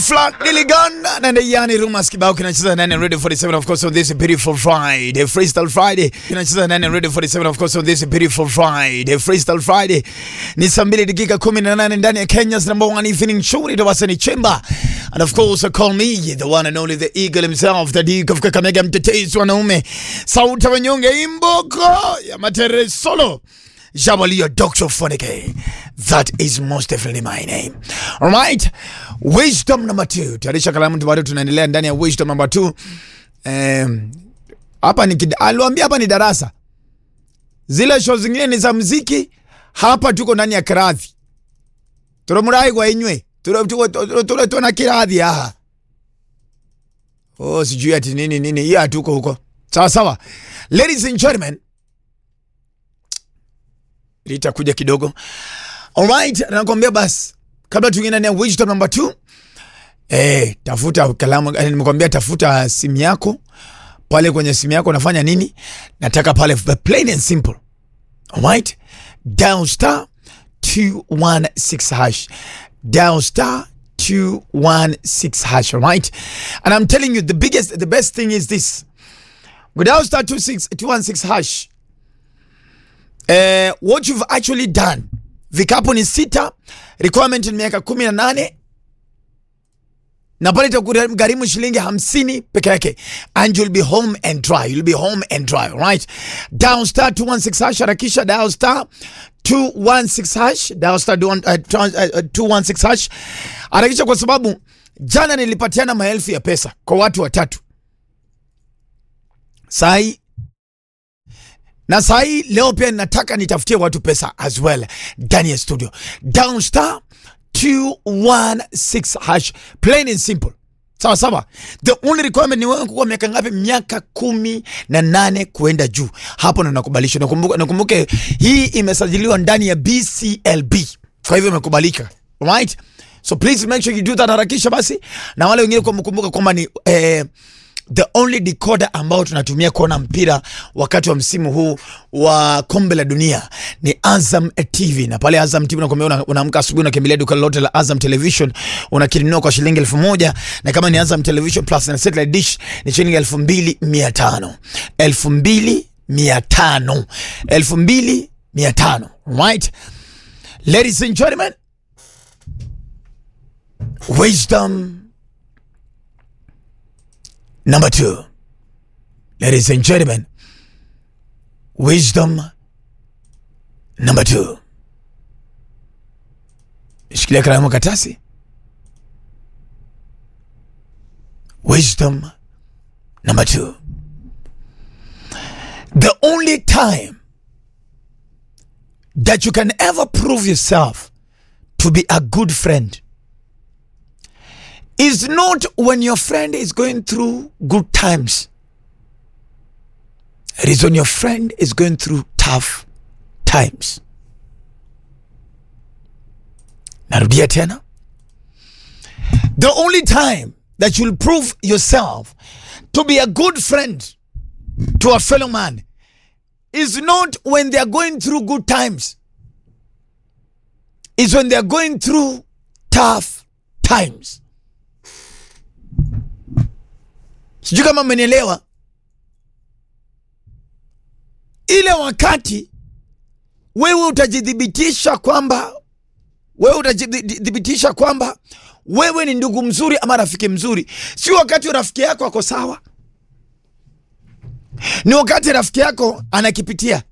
Flat Diligan and the Yani Rumas kibao kinacheza nane ready 47 of course on this beautiful Friday Freestyle Friday kinacheza nane ready 47 of course on this beautiful Friday Freestyle Friday ni saa mbili dakika 18 ndani ya Kenya's number one evening show ni Tawasani Chemba and of course call me the one and only the eagle himself the Duke of Kakamega mtetezi wanaume sauti ya wanyonge imboko ya matere solo Jabalio Dr. Fonike. That is most definitely my name. Alright. Wisdom number two. Tayarisha kalamu bado tunaendelea ndani ya wisdom number two. Um, hapa ni kid- aliwaambia hapa ni darasa. Zile show zingine ni za mziki, hapa tuko ndani ya kiradhi. Turumurai kwa inywe. Turo tuko turo tuna kiradhi aha. Oh, sijui ati nini nini. Hiyo hatuko huko. Sawa sawa. Ladies and gentlemen, litakuja kidogo. Alright, nakwambia basi kabla tuingie ndani ya wisdom number 2 eh, tafuta kalamu, eh, nimekwambia tafuta simu yako pale kwenye simu yako unafanya nini? Nataka pale plain and simple. Alright? Dial star 216 hash. Dial star 216 hash, alright? And I'm telling you the biggest the best thing is this. With dial star 26 216 hash eh, what you've actually done vikapu ni sita requirement ni miaka kumi na nane na pale itakugharimu shilingi hamsini peke yake and you'll be home and dry you'll be home and dry right down star 216 hash harakisha dial star 216 hash dial star 216 hash harakisha kwa sababu jana nilipatiana maelfu ya pesa kwa watu watatu sai na saa hii leo pia nataka nitafutie watu pesa as well ndani ya studio down star 216 hash plain and simple sawa sawa the only requirement ni wewe kuwa miaka ngapi miaka kumi na nane kuenda juu hapo ndo nakubalishwa nakumbuke, nakumbuke hii imesajiliwa ndani ya bclb kwa hivyo imekubalika right so please make sure you do that harakisha basi na wale wengine kwa mkumbuka kwamba ni eh, the only decoder ambao tunatumia kuona mpira wakati wa msimu huu wa kombe la dunia ni Azam TV, na pale Azam TV unakwambia una- unaamka asubuhi unakimbilia duka lolote la Azam Television unakinunua kwa shilingi elfu moja na kama ni Azam Television Plus na satellite dish ni shilingi elfu mbili mia tano elfu mbili mia tano elfu mbili mia tano right ladies and gentlemen wisdom Number two, ladies and gentlemen, wisdom number two. Shikilia kalamu katasi. Wisdom number two. The only time that you can ever prove yourself to be a good friend is not when your friend is going through good times. It is when your friend is going through tough times. Narudia tena. The only time that you'll prove yourself to be a good friend to a fellow man is not when they are going through good times. Is when they are going through tough times. sijui kama mmenielewa ile wakati wewe utajithibitisha kwamba wewe utajithibitisha kwamba wewe ni ndugu mzuri ama rafiki mzuri si wakati rafiki yako ako sawa ni wakati rafiki yako anakipitia